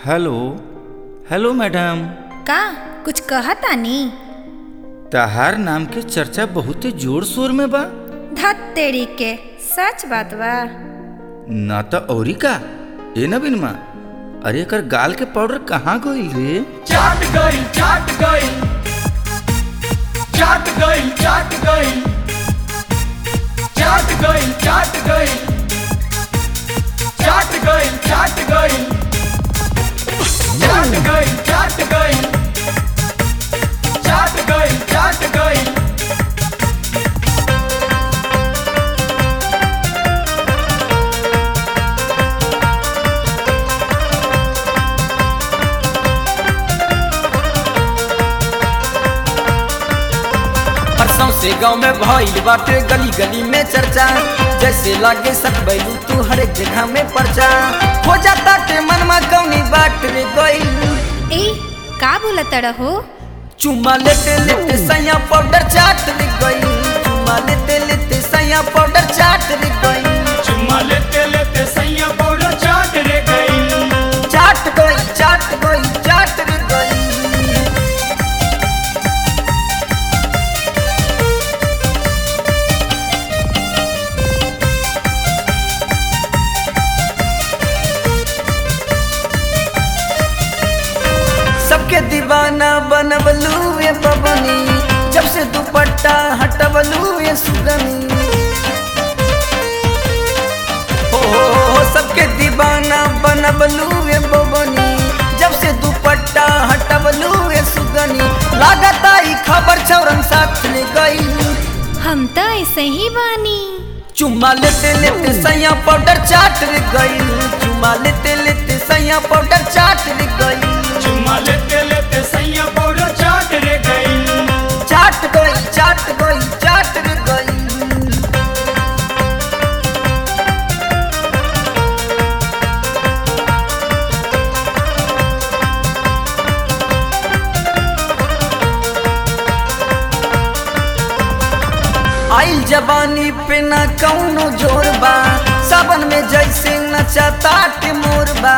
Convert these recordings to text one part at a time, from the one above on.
hello hello madam का कुछ कहतानी तहार नाम के चर्चा बहुते जोर शोर में बा धत तेरी के सच बात बा ना तो औरी का ए नवीन माँ अरे एकर गाल के पाउडर कहाँ गइल रे चाट गइल चाट गइल चाट गइल चाट गइल चाट गइल चाट गइल चाट गइल चाट गइल चाट गइल चाट गइल चाट गइल चाट गइल परसों से गांव में भइल बाटे गली गली में चर्चा जैसे लागे सकबैलू तू हर एक जगह में पर्चा हो जाता के मनमा कौनी बाट रे गइल ए का बोलत रहो चुम्मा लेते लेते सैया पाउडर चाट रे गइल चुम्मा लेते लेते सैया पाउडर चाट रे गइल चुम्मा लेते लेते सैया पाउडर चाट रे गइल चाट गइल चाट गइल चाट रे गइल सबके दीवाना बनबलू ये बबनी जब से दुपट्टा हटबलू ये सुगनी हो हो हो सबके दीवाना बनबलू ये बबनी जब से दुपट्टा हटबलू ये सुगनी लागता ई खबर छौरन साथ ले गई हम तो ऐसे ही बानी चुम्मा लेते लेते सैया पाउडर चाट रे गई चुम्मा लेते लेते सैया पाउडर चाट रे गई चुम्मा लेते लेते सैया पाउडर चाट रे गइल चाट गई चाट गई चाट रे गई आइल जवानी पे ना कौनो जोर बा सावन में जैसे नचाता के मोर बा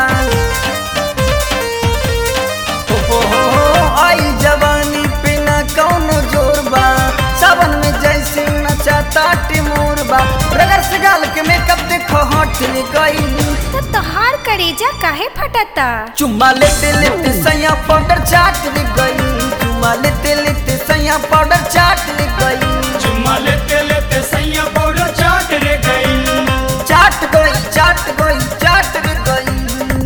हो हो हो हो, आइल जवानी पे ना कौनो जोर बा सावन में जैसे नचाता के मोर बा रगर से गाल के मेकअप देखो हट ले गई तो तोहार करेजा काहे फटता चुम्मा लेते लेते सैया पाउडर चाट ले गई चुम्मा लेते लेते सैया पाउडर चाट ले गई चुम्मा लेते लेते सैया पाउडर चाट रे गइल चाट गई चाट गई चाट रे गई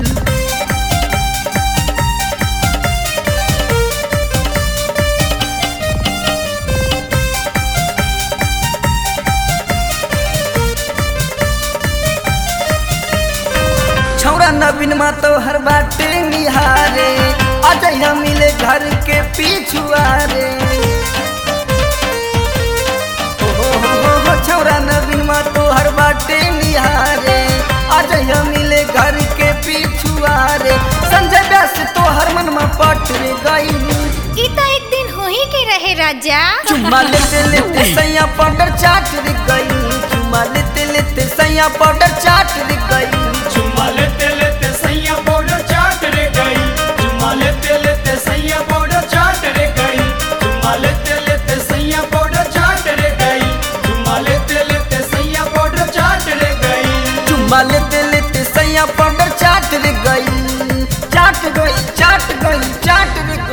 छौरा नवीन मा तो हर बाटे निहारे अजय मिले घर के पिछुआरे हो हो हो हो हो, छौरा नवीन मा तो हर बाटे निहारे अजय मिले घर के पिछुआरे संजय व्यास तो हर मन में पट रे गई ई तो एक दिन हो ही के रहे राजा चुम्मा लेते लेते सैया पाउडर चाट रे गई चुम्मा लेते लेते सैया पाउडर चाट रे गई चुम्मा लेते लेते सैया पाउडर चाट रे गइल चुम्मा लेते लेते सैया पाउडर चाट रे गइल चुम्मा लेते लेते सैया पाउडर चाट रे गइल चुम्मा लेते लेते सैया पाउडर चाट रे गइल चुम्मा लेते लेते सैया पाउडर चाट रे गई चाट गई चाट गई चाट रे